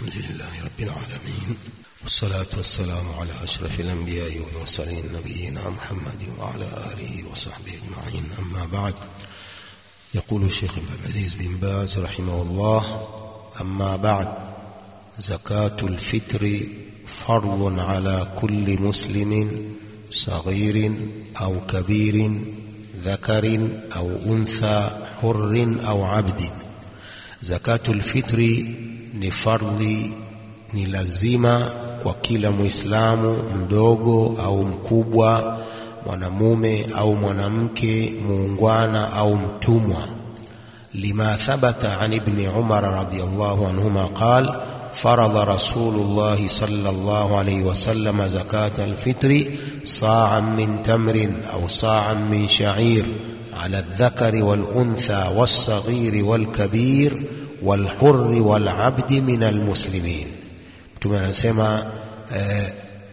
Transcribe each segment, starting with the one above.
الحمد لله رب العالمين والصلاة والسلام على أشرف الأنبياء والمرسلين نبينا محمد وعلى آله وصحبه أجمعين أما بعد يقول الشيخ عبد العزيز بن باز رحمه الله أما بعد زكاة الفطر فرض على كل مسلم صغير أو كبير ذكر أو أنثى حر أو عبد زكاة الفطر ni fardhi ni lazima kwa kila muislamu mdogo au mkubwa mwanamume au mwanamke muungwana au mtumwa lima thabata an ibni umar radiyallahu anhuma qal فرض رسول الله صلى الله عليه وسلم زكاة الفطر صاعا من تمر أو صاعا من شعير على الذكر والأنثى والصغير والكبير والحر والعبد من المسلمين mtume anasema eh,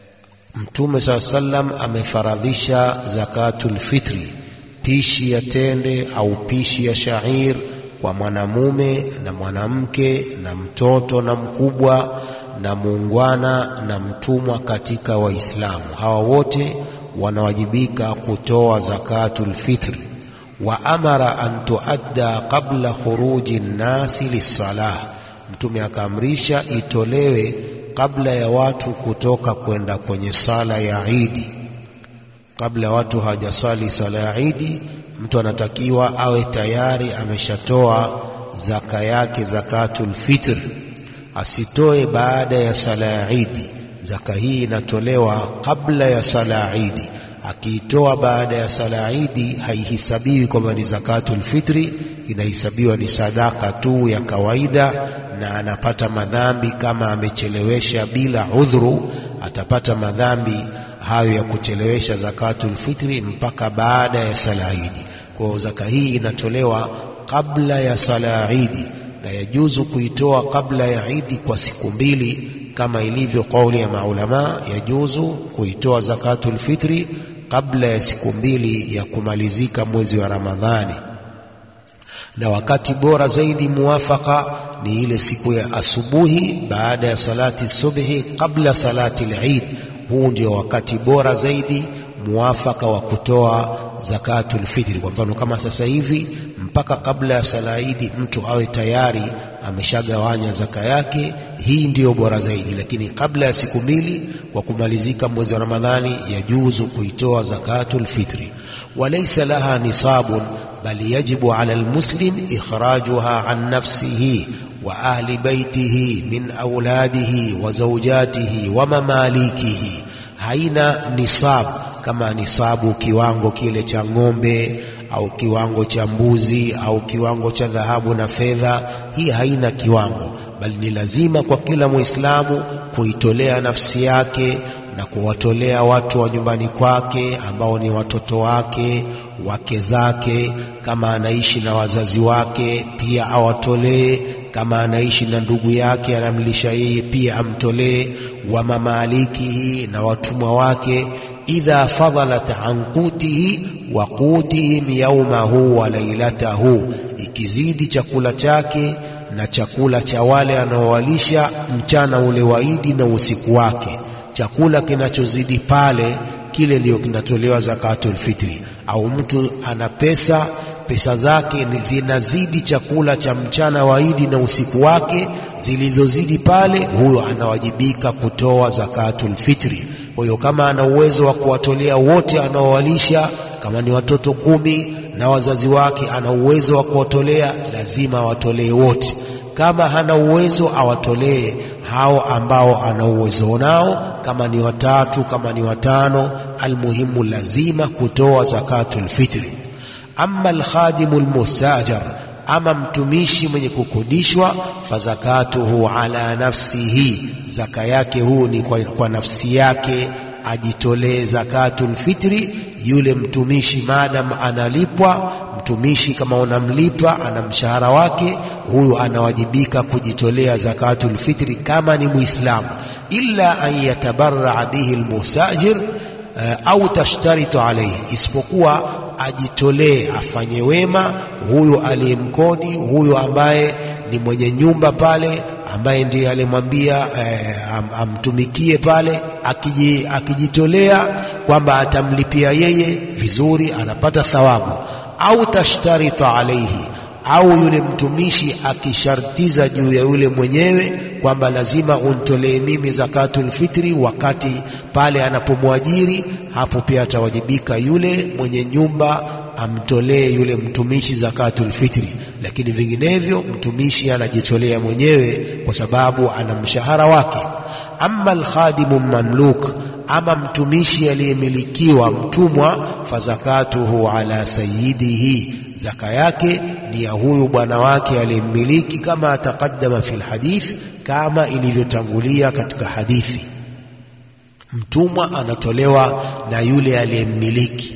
mtume saa sallam amefaradhisha zakatul fitri pishi ya tende au pishi ya shair kwa mwanamume na mwanamke na mtoto na mkubwa na muungwana na mtumwa katika waislamu hawa wote wanawajibika kutoa zakatul fitri wa amara an tuadda qabla khuruji nnasi lissalah, Mtume akaamrisha itolewe kabla ya watu kutoka kwenda kwenye sala ya Idi. Kabla ya watu hawajasali sala ya Idi, mtu anatakiwa awe tayari ameshatoa zaka yake, zakatul fitr. Asitoe baada ya sala ya Idi. Zaka hii inatolewa kabla ya sala ya Idi akiitoa baada ya sala idi haihisabiwi kwamba ni zakatul fitri, inahesabiwa ni sadaka tu ya kawaida, na anapata madhambi kama amechelewesha bila udhuru, atapata madhambi hayo ya kuchelewesha zakatul fitri mpaka baada ya sala idi. Kwa hiyo zaka hii inatolewa kabla ya sala idi, na yajuzu kuitoa kabla ya idi kwa siku mbili kama ilivyo kauli ya maulama, yajuzu kuitoa zakatul fitri kabla ya siku mbili ya kumalizika mwezi wa Ramadhani, na wakati bora zaidi muwafaka ni ile siku ya asubuhi baada ya salati subhi kabla salati al-Eid. Huu ndio wakati bora zaidi muwafaka wa kutoa zakatul fitri. Kwa mfano kama sasa hivi mpaka kabla ya sala Idi mtu awe tayari ameshagawanya zaka yake, hii ndiyo bora zaidi. Lakini kabla ya siku mbili kwa kumalizika mwezi wa Ramadhani, yajuzu kuitoa zakatul fitri. Walaysa laha nisabun bal yajibu ala almuslim ikhrajuha an nafsihi wa ahli baitihi min auladihi wa zawjatihi wa mamalikihi, haina nisab kama nisabu kiwango kile cha ng'ombe au kiwango cha mbuzi au kiwango cha dhahabu na fedha. Hii haina kiwango, bali ni lazima kwa kila Muislamu kuitolea nafsi yake na kuwatolea watu wa nyumbani kwake ambao ni watoto wake, wake zake. Kama anaishi na wazazi wake, pia awatolee. Kama anaishi na ndugu yake anamlisha yeye, pia amtolee. Wa mamalikihi, na watumwa wake idha fadhalat an qutihi wa qutihim yaumahu wa lailatahu, ikizidi chakula chake na chakula cha wale anaowalisha mchana ule wa Idi na usiku wake. Chakula kinachozidi pale, kile ndio kinatolewa zakatul fitri. Au mtu ana pesa, pesa zake zinazidi chakula cha mchana wa Idi na usiku wake, zilizozidi pale, huyo anawajibika kutoa zakatul fitri. Kwa hiyo kama ana uwezo wa kuwatolea wote anaowalisha, kama ni watoto kumi na wazazi wake, ana uwezo wa kuwatolea, lazima awatolee wote. Kama hana uwezo, awatolee hao ambao ana uwezo nao, kama ni watatu, kama ni watano, almuhimu lazima kutoa zakatul fitri. Amma alkhadimu almustajar ama mtumishi mwenye kukodishwa, fazakatuhu ala nafsihi, zaka yake huu ni kwa, kwa nafsi yake, ajitolee zakatul fitri. Yule mtumishi maadam analipwa, mtumishi kama unamlipa ana mshahara wake, huyu anawajibika kujitolea zakatul fitri kama ni Muislamu, illa an yatabarraa bihi almusajir uh, au tashtaritu alayhi, isipokuwa ajitolee afanye wema huyo aliyemkodi, huyo ambaye ni mwenye nyumba pale ambaye ndiye alimwambia eh, am, amtumikie pale akiji, akijitolea kwamba atamlipia yeye vizuri anapata thawabu au tashtarita alaihi au yule mtumishi akishartiza juu ya yule mwenyewe kwamba lazima untolee mimi zakatul fitri wakati pale anapomwajiri hapo pia atawajibika yule mwenye nyumba amtolee yule mtumishi zakatul fitri lakini vinginevyo mtumishi anajitolea mwenyewe kwa sababu ana mshahara wake amma alkhadimu mamluk ama mtumishi aliyemilikiwa mtumwa fazakatuhu ala sayyidihi zaka yake ni ya huyu bwana wake aliyemmiliki kama taqaddama fil hadith kama ilivyotangulia katika hadithi mtumwa anatolewa na yule aliyemmiliki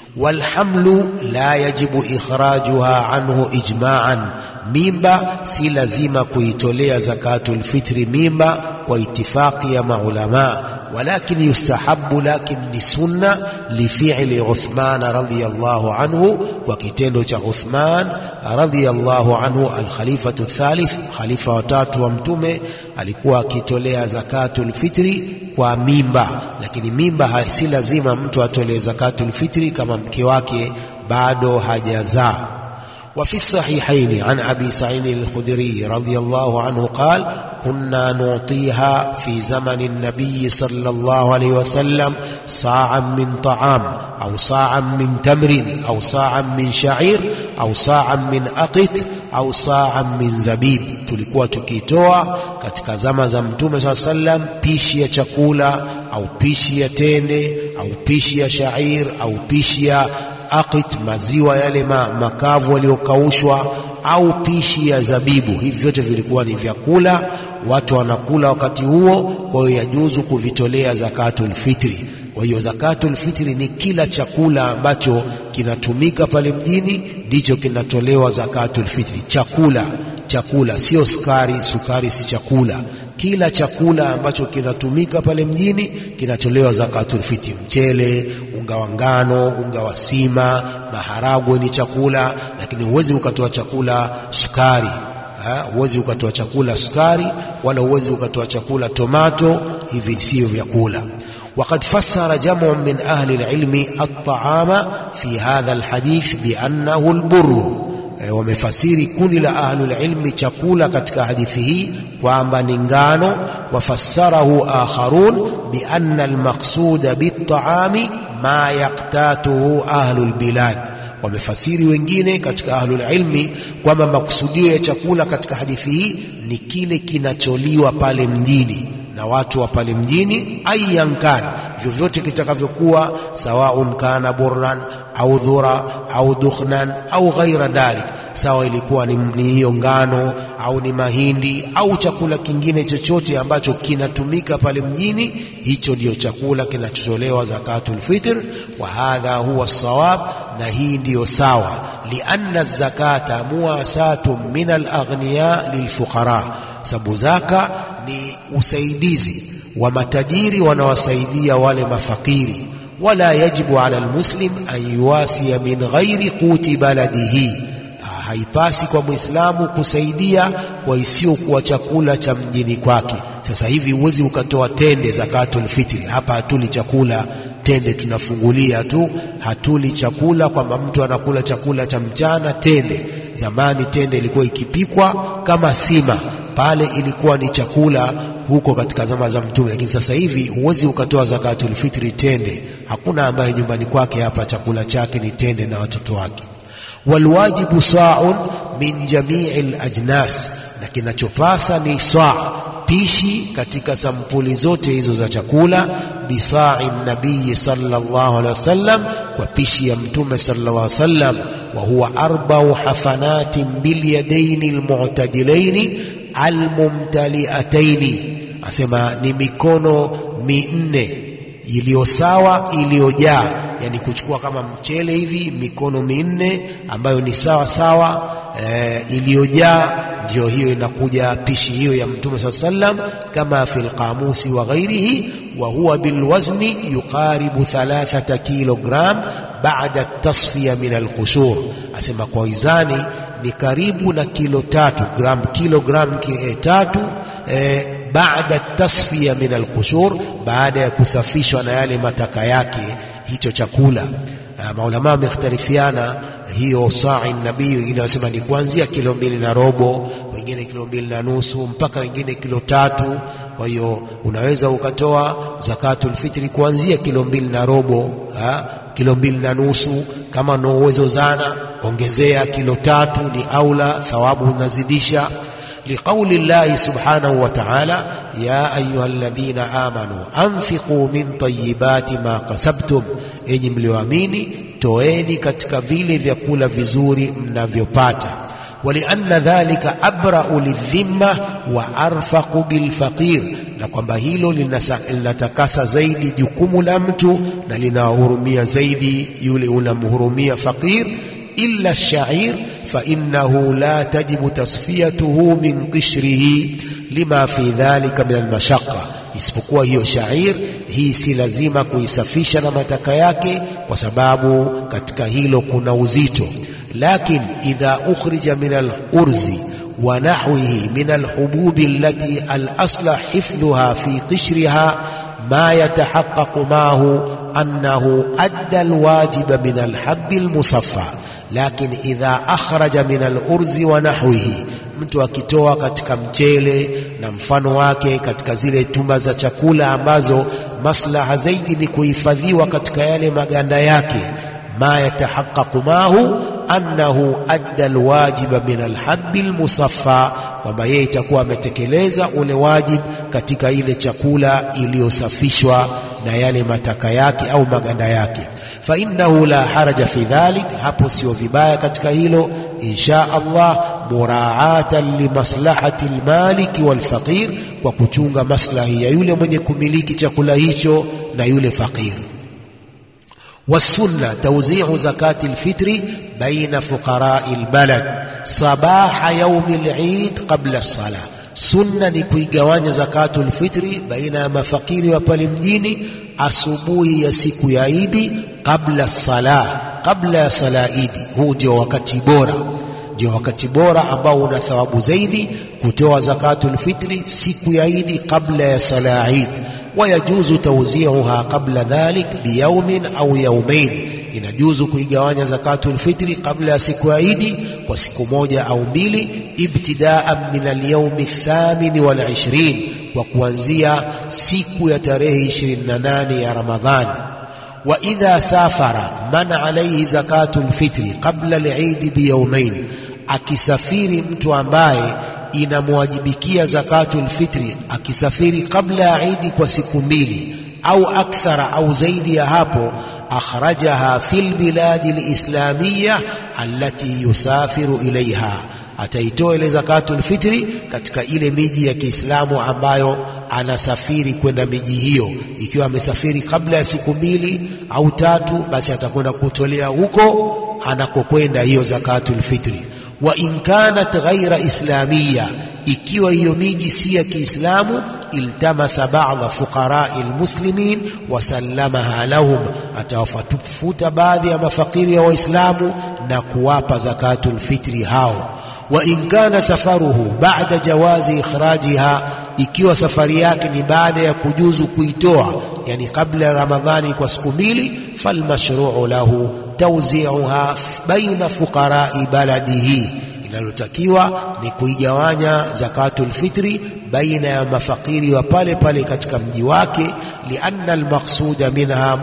walhamlu la yajibu ikhrajuha anhu ijma'an mimba si lazima kuitolea zakatul fitri mimba kwa itifaqi ya maulama ولكن يستحب لكن لسنة لفعل عثمان رضي الله عنه وكتendo cha Uthman رضي الله عنه الخليفة الثالث خليفة watatu wa mtume alikuwa akitolea zakatul fitri kwa mimba lakini mimba si lazima mtu atolee zakatul fitri kama mke wake bado hajazaa وفي الصحيحين عن أبي سعيد الخدري رضي الله عنه قال كنا نعطيها في زمن النبي صلى الله عليه وسلم صاعا من طعام أو صاعا من تمر أو صاعا من شعير أو صاعا من أقت au saa min zabib tulikuwa tukitoa katika zama za mtume saa sallam pishi ya chakula au pishi ya tende au pishi ya shair au pishi ya aqit maziwa yale ma, makavu yaliyokaushwa au pishi ya zabibu hivi vyote vilikuwa ni vyakula watu wanakula wakati huo kwa hiyo yajuzu kuvitolea zakatul fitri kwa hiyo zakatul fitri ni kila chakula ambacho kinatumika pale mjini ndicho kinatolewa zakatul fitri chakula chakula sio sukari sukari si chakula kila chakula ambacho kinatumika pale mjini kinatolewa zakatul fitri mchele unga wa ngano unga wa sima maharagwe ni chakula lakini huwezi ukatoa chakula sukari huwezi ukatoa chakula sukari wala huwezi ukatoa chakula tomato hivi sio vyakula وقد فسر جمع من أهل العلم الطعام في هذا الحديث بأنه البر wamefasiri kundi la ahlul ilmi chakula katika hadithi hii kwamba ni ngano wafassarahu akharun bianna almaqsuda bitaami ma yaktatuhu ahlul bilad wamefasiri wengine katika ahlul ilmi kwamba makusudio ya chakula katika hadithi hii ni kile kinacholiwa pale mjini na watu wa pale mjini ayan kan vyovyote kitakavyokuwa sawaun kana burran au dhura au dukhnan au ghaira dhalik sawa ilikuwa ni hiyo ngano au ni mahindi au chakula kingine chochote ambacho kinatumika pale mjini hicho ndiyo chakula kinachotolewa zakatul fitr wa hadha huwa sawab na hii ndiyo sawa lianna zakata muwasatun min alaghniya lilfuqara sababu zaka ni usaidizi wa matajiri wanawasaidia wale mafakiri wala yajibu ala almuslim an yuwasiya min ghairi quti baladihi haipasi kwa mwislamu kusaidia kwa isiyokuwa chakula cha mjini kwake sasa hivi huwezi ukatoa tende zakatul fitri hapa hatuli chakula tende tunafungulia tu hatuli chakula kwamba mtu anakula chakula cha mchana tende zamani tende ilikuwa ikipikwa kama sima pale ilikuwa ni chakula huko katika zama za mtume lakini sasa hivi huwezi ukatoa zakatul fitri tende hakuna ambaye nyumbani kwake hapa chakula chake ni tende na watoto wake walwajibu sa'un min jami'i ajnas na kinachopasa ni saa pishi katika sampuli zote hizo za chakula bisa'i nabii sallallahu alaihi wasallam kwa pishi ya mtume sallallahu alaihi wasallam wa huwa arba'u hafanatin bil yadaini almu'tadilaini almumtaliataini asema ni mikono minne iliyo sawa iliyojaa yani kuchukua kama mchele hivi mikono minne ambayo ni sawa sawa e, iliyojaa ndio hiyo inakuja pishi hiyo ya mtume saa sallam kama fi lqamusi wa ghairihi wa huwa bilwazni yuqaribu thalathata kilogram baada tasfiya min alqushur asema kwa wizani ni karibu na kilo tatu gram kilogram e, tatu e, baada tasfiya min alqushur, baada ya kusafishwa na yale mataka yake hicho chakula. Maulama wamekhtalifiana hiyo sa'i nabii, wengine wanasema ni kuanzia kilo mbili na robo, wengine kilo mbili na nusu mpaka wengine kilo tatu. Kwa hiyo unaweza ukatoa zakatul fitri kuanzia kilo mbili na robo ha? kilo mbili na nusu. Kama una uwezo zana, ongezea kilo tatu, ni aula, thawabu unazidisha. Liqauli llahi subhanahu wa ta'ala, ya ayuha alladhina amanu anfiqu min tayyibati ma kasabtum, enyi mlioamini toeni katika vile vyakula vizuri mnavyopata. Walianna dhalika abrau lidhimma wa arfaqu bilfaqir, na kwamba hilo linatakasa zaidi jukumu la mtu na linawahurumia zaidi yule unamhurumia faqir. Illa shair fa innahu la tajibu tasfiyatuhu min qishrihi lima fi dhalika min almashaqqa isipokuwa hiyo shair hii si lazima kuisafisha na mataka yake, kwa sababu katika hilo kuna uzito. Lakin idha ukhrija min al-urzi wa nahwihi min al-hububi allati al-asla hifdhuha fi qishriha ma yatahaqqaqu mahu annahu adda al-wajiba min al-habbi al-musaffa. Lakin idha akhraja min al-urzi wa nahwihi mtu akitoa katika mchele na mfano wake katika zile tuma za chakula ambazo maslaha zaidi ni kuhifadhiwa katika yale maganda yake, ma yatahaqqaqu mahu annahu adda alwajiba min alhabbi almusaffa, kwamba yeye itakuwa ametekeleza ule wajib katika ile chakula iliyosafishwa na yale mataka yake au maganda yake. Fa innahu la haraja fi dhalik, hapo sio vibaya katika hilo insha Allah muraatan limaslahati almaliki walfaqir, kwa kuchunga maslahi ya yule mwenye kumiliki chakula hicho na yule faqir. Wasunna tawzi'u zakati alfitri baina fuqarai albalad sabaha yaumi alid qabla as-salah, sunna ni kuigawanya zakatul fitri baina ya mafakiri wa pale mjini asubuhi ya siku ya Idi kabla sala, kabla ya sala Idi. Huu ndio wakati bora ndio wakati bora ambao una thawabu zaidi kutoa zakatul fitri siku ya Idi kabla ya sala Eid. Wayajuzu tawzi'uha qabla dhalik biyaumin au yaumain, inajuzu kuigawanya zakatul fitri kabla ya siku ya Idi kwa siku moja au mbili, ibtidaan min alyawmi thamini wal ishrin, kwa kuanzia siku ya tarehe 28 ya Ramadhani. Wa idha safara man alayhi zakatul fitri qabla al-Eid biyawmain akisafiri mtu ambaye inamwajibikia zakatul fitri akisafiri kabla ya Idi kwa siku mbili au akthara au zaidi ya hapo, akhrajaha fil biladi lislamia allati yusafiru ilaiha, ataitoa ile zakatul fitri katika ile miji ya Kiislamu ambayo anasafiri kwenda miji hiyo. Ikiwa amesafiri kabla ya siku mbili au tatu, basi atakwenda kutolea huko anakokwenda hiyo zakatul fitri wa in kanat ghaira islamia, ikiwa hiyo miji si ya Kiislamu, iltamasa ba'dha fuqarai almuslimin wasallamaha lahum, atawafuta baadhi ya mafakiri ya Waislamu na kuwapa zakatul fitri hao. Wa in kana safaruhu ba'da jawazi ikhrajiha, ikiwa safari yake ni baada ya kujuzu kuitoa, yani kabla ya Ramadhani kwa siku mbili, falmashruu lahu tawzi'uha baina fuqarai baladihi, inalotakiwa ni kuigawanya zakatul fitri baina ya mafakiri wa pale pale katika mji wake, lianna almaqsuda minha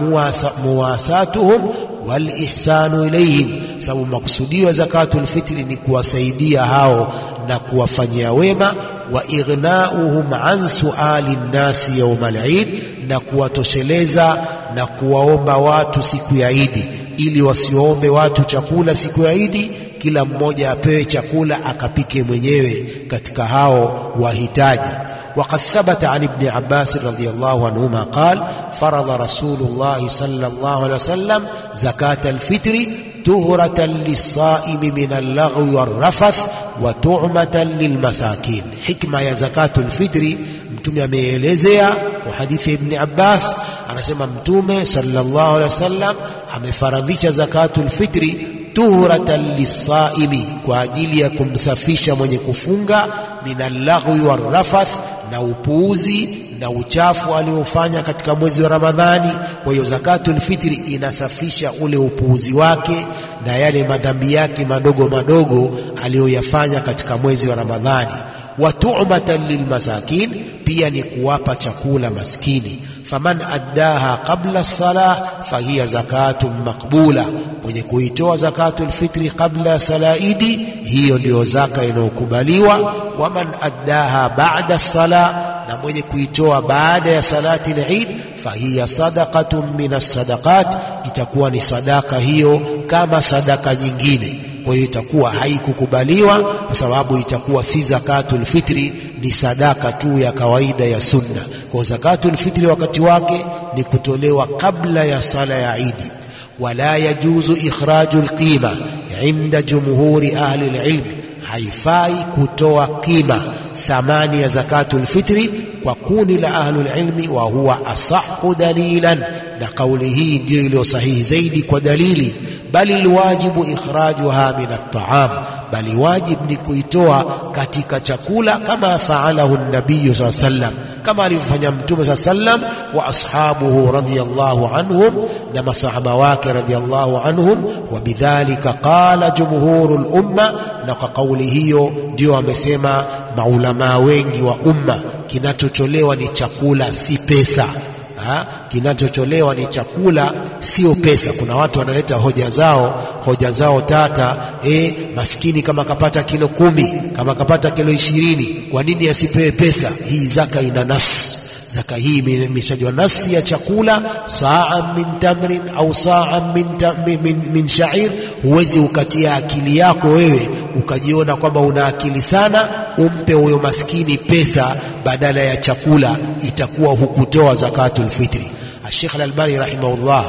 muwasatuhum walihsanu ilayhim, sababu maksudio ya zakatul fitri ni kuwasaidia hao na kuwafanyia wema, wa ighnauhum an suali nnasi yauma al-Eid, na kuwatosheleza na kuwaomba watu siku ya Idi ili wasiombe watu chakula siku ya Idi, kila mmoja apewe chakula akapike mwenyewe katika hao wahitaji. Waqad thabata an ibni Abbas radhiyallahu anhuma qal faradha Rasulullah sallallahu alaihi wasallam zakat alfitri tuhratan lisaimi min allaghwi warrafath wa tu'matan lilmasakin. Hikma ya zakatul fitri Mtume ameelezea kwa hadithi ya Ibni Abbas, anasema Mtume sallallahu alaihi wasallam amefaradhisha zakatul fitri tuhratan lisaimi, kwa ajili ya kumsafisha mwenye kufunga, min allaghwi warrafath, na upuuzi na uchafu aliofanya katika mwezi wa Ramadhani. Kwa hiyo zakatul fitri inasafisha ule upuuzi wake na yale madhambi yake madogo madogo aliyoyafanya katika mwezi wa Ramadhani. Wa tu'matan lilmasakin, pia ni kuwapa chakula maskini. Faman addaha qabla salah fahiya zakatun maqbula, mwenye kuitoa zakatul fitri qabla salaidi, hiyo ndiyo zaka inayokubaliwa. Waman addaha ba'da salah na mwenye kuitoa baada ya salati al-Eid fahiya sadaqatun min as-sadaqat, itakuwa ni sadaka hiyo kama sadaka nyingine. Kwa hiyo itakuwa haikukubaliwa kwa sababu itakuwa si zakatul fitri, ni sadaka tu ya kawaida ya sunna. Kwa zakatul fitri wakati wake ni kutolewa kabla ya sala ya Idi. Wala yajuzu ikhraju al-qima inda jumhuri ahli al-ilm, haifai kutoa qima thamani ya zakatul fitri kwa kundi la ahlul ilmi, wa huwa asahu dalilan, na kauli hii ndiyo iliyo sahihi zaidi kwa dalili. Bali alwajibu ikhrajuha min at-ta'am, bali wajib ni kuitoa katika chakula, kama faalahu nabiyu saa sallam, kama alivyofanya Mtume saa sallam wa ashabuhu radhiyallahu anhum, na masahaba wake radhiyallahu anhum. Wa bidhalika qala jumhurul umma, na kwa kauli hiyo ndio wamesema maulamaa wengi wa umma, kinachotolewa ni chakula, si pesa ha? Kinachotolewa ni chakula, sio pesa. Kuna watu wanaleta hoja zao, hoja zao tata. E, maskini kama kapata kilo kumi, kama kapata kilo ishirini, kwa nini asipewe pesa? Hii zaka ina nas zaka hii imeshajwa nasi ya chakula, saa min tamrin au saa min, min, min, min shair. Huwezi ukatia akili yako wewe ukajiona kwamba una akili sana, umpe huyo maskini pesa badala ya chakula, itakuwa hukutoa zakatul fitri. Sheikh Al-Albani rahimahullah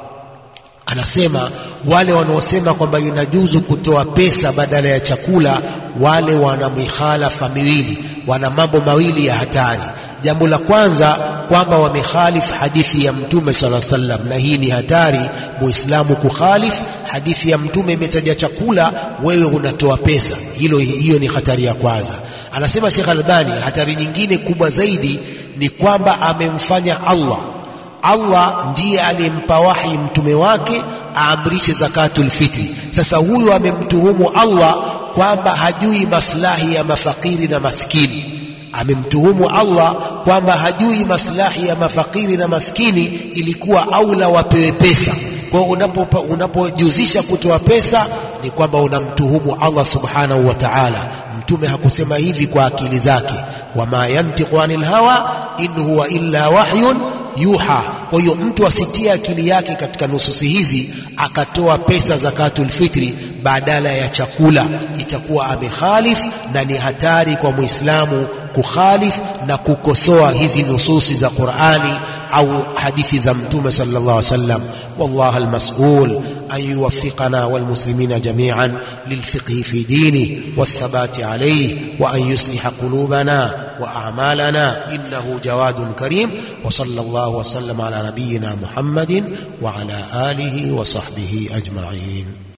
anasema wale wanaosema kwamba inajuzu kutoa pesa badala ya chakula, wale wana mikhalafa miwili, wana mambo mawili ya hatari. Jambo la kwanza kwamba wamekhalifu hadithi ya Mtume sala sallam, na hii ni hatari muislamu kukhalifu hadithi ya Mtume. Imetaja chakula, wewe unatoa pesa, hilo hiyo ni hatari ya kwanza. Anasema Sheikh Albani, hatari nyingine kubwa zaidi ni kwamba amemfanya Allah Allah ndiye aliyempa wahi mtume wake aamrishe zakatul fitri. Sasa huyu amemtuhumu Allah kwamba hajui maslahi ya mafakiri na maskini amemtuhumu Allah kwamba hajui maslahi ya mafakiri na maskini, ilikuwa aula wapewe pesa. Kwa hiyo unapo unapojuzisha kutoa pesa ni kwamba unamtuhumu Allah subhanahu wa ta'ala. Mtume hakusema hivi kwa akili zake, wama yantiqu anil hawa in huwa illa wahyun yuha. Kwa hiyo mtu asitie akili yake katika nususi hizi akatoa pesa zakatul fitri badala ya chakula, itakuwa amekhalif na ni hatari kwa Muislamu kukhalif na kukosoa hizi nususi za Qur'ani au hadithi za Mtume sallallahu alaihi wasallam. Wallahu almas'ul an yuwaffiqana walmuslimina jami'an lilfiqhi fi dini wathabati alayhi wa an yusliha qulubana wa a'malana innahu jawadun karim wa sallallahu wa sallam ala nabiyyina Muhammadin wa ala alihi wa sahbihi ajma'in.